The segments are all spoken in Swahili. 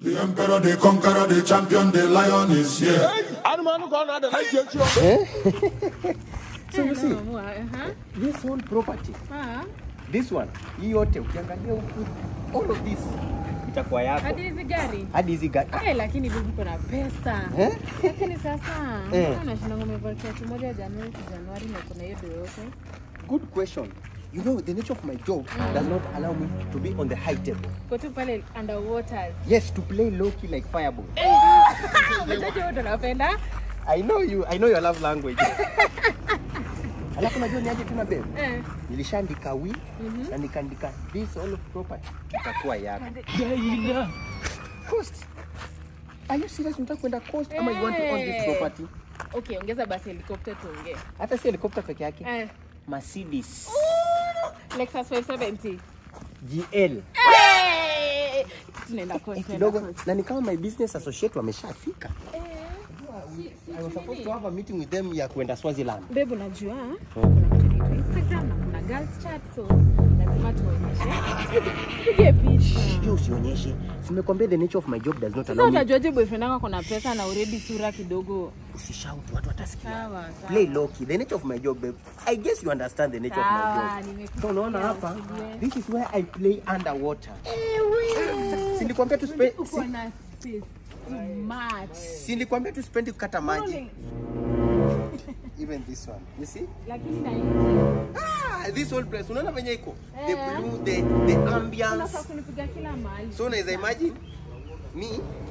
The emperor, the conqueror, the champion, the lion is here. Anumanu kwa na da na jechi. So you see, Uh-huh. this whole property, Ah, this one, hii yote ukiangalia huku, all of this itakuwa yako. hadi hizi gari Hadi hizi gari. Eh, lakini bibi kuna pesa Eh? lakini sasa Eh. mbona unashinda ngomevaa kiatu moja Januari to Januari na kuna hiyo do yote Good question. You know, the nature of my job does not allow me to be on the high table. kwa tu pale underwaters Yes, to play low key like fireball. mtaji wote unapenda I know you, I know your love language. Alafu najua ni aje tuna babe. eh Nilishaandika wi na nikaandika this all of property itakuwa yako. Coast. Are you serious unataka kwenda coast ama you want to own this Eh. property? okay ongeza basi helicopter tuongee Hata si helicopter peke yake. eh Mercedes Lexus 570 GL. Eh, tunaenda Eh, coast kidogo tunaenda coast. na ni kama my business associate wameshafika. Eh, si- si I was supposed nini? to have a meeting with them ya kwenda Swaziland. Babe, unajua kuna mtu anaitwa Instagram na kuna girls chat so lazima tuonyeshe. Tupige picha. Hiyo usionyeshe. Simekwambia the nature of my job does not Sasa allow me. utajuaje boyfriend wako kuna pesa na already sura kidogo? Usishout, watu watasikia. Sawa, sawa. Play low key. The nature of my job, babe. I guess you understand the nature of my Sawa, job. nimekusikia, So unaona hapa, usijue. this is where I play underwater. Eh, wewe. Si nilikwambia tu spend Uko na space too much. si nilikwambia tu spend kukata maji. Even this one. You see? Lakini na Ah, this whole place. Unaona venye iko? The Eh. blue, the the ambience. unafaa kunipiga kila mahali. So unaweza imagine me,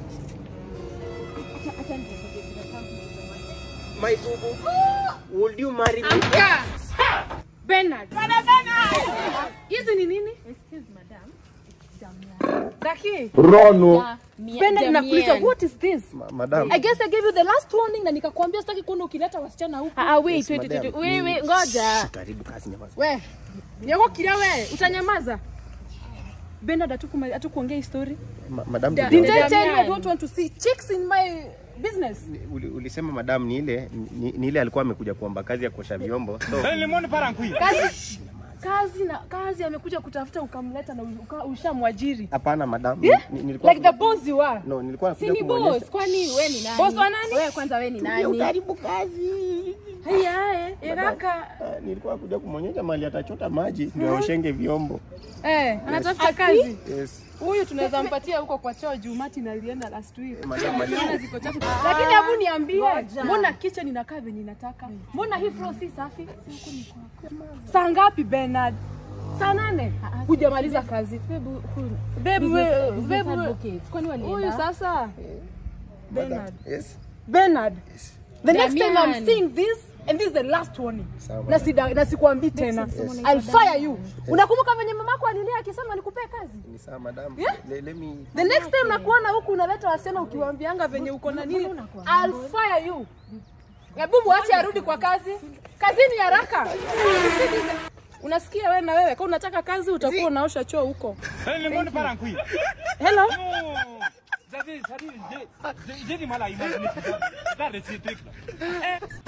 Acha- acha nikupigie picha zangu nitamani. my boo Would you marry me? Amka! Bernard. Hizi ni nini? Excuse madam. It's Damian. Daki. Rono. Bernard nakuuliza what is this? Ma- Madam. I guess I gave you the last warning na nikakwambia sitaki kuona ukileta wasichana huku. Ah, wait, Yes, wait, wait, madam. wait, wait, Ni- ngoja. Shh, Karibu kazi nyamaza. We. Nyako kila we, utanyamaza. Bernard hatuku hatukuongea hii story. Ma- Madam, Didn't tuliongea- I tell you I don't want to see chicks in my business? Uli- ulisema madam ni ile ni, ni ile alikuwa amekuja kuomba kazi ya kuosha vyombo so Kazi kazi na kazi amekuja kutafuta ukamleta na uka- ushamwajiri. hapana madam Yeah? ni, nilikuwa Like the boss you are. no nilikuwa Si nakuja ni boss, kumuonyesha kwani we ni nani? Boss wa nani? Wewe kwanza we ni nani? karibu kazi Haya, eh, kaka. Ah, nilikuwa nakuja kumuonyesha mali atachota maji ndio aoshenge vyombo Eh, anatafuta kazi. yes Huyu tunaweza mpatia huko kwa choo juu Mati na alienda last week. madam mali Naona ziko chafu. Lakini hebu niambie, mbona kitchen inakaa venye inataka? Mbona hii floor si safi? Saa ngapi Bernard? Saa nane? Hujamaliza kazi. Babe, we- babe, we- Huyu sasa Bernard. yes Bernard. The next time Damian. I'm seeing this and this is the last warning. Sawa, Na sida na sikwambii tena. I'll fire you. Unakumbuka venye mamako alilia akisema nikupee kazi? ni sawa madam Yeah? Le- let me The next time nakuona huku unaleta wasichana ukiwaambianga venye uko na nini, I'll fire you. Hebu mwache arudi kwa kazi. Kazini haraka. Unasikia wewe na wewe, kama unataka kazi utakuwa unaosha choo huko. Hello. Jadi, jadi, jadi, jadi malah imagine. Dah, dah, dah, dah.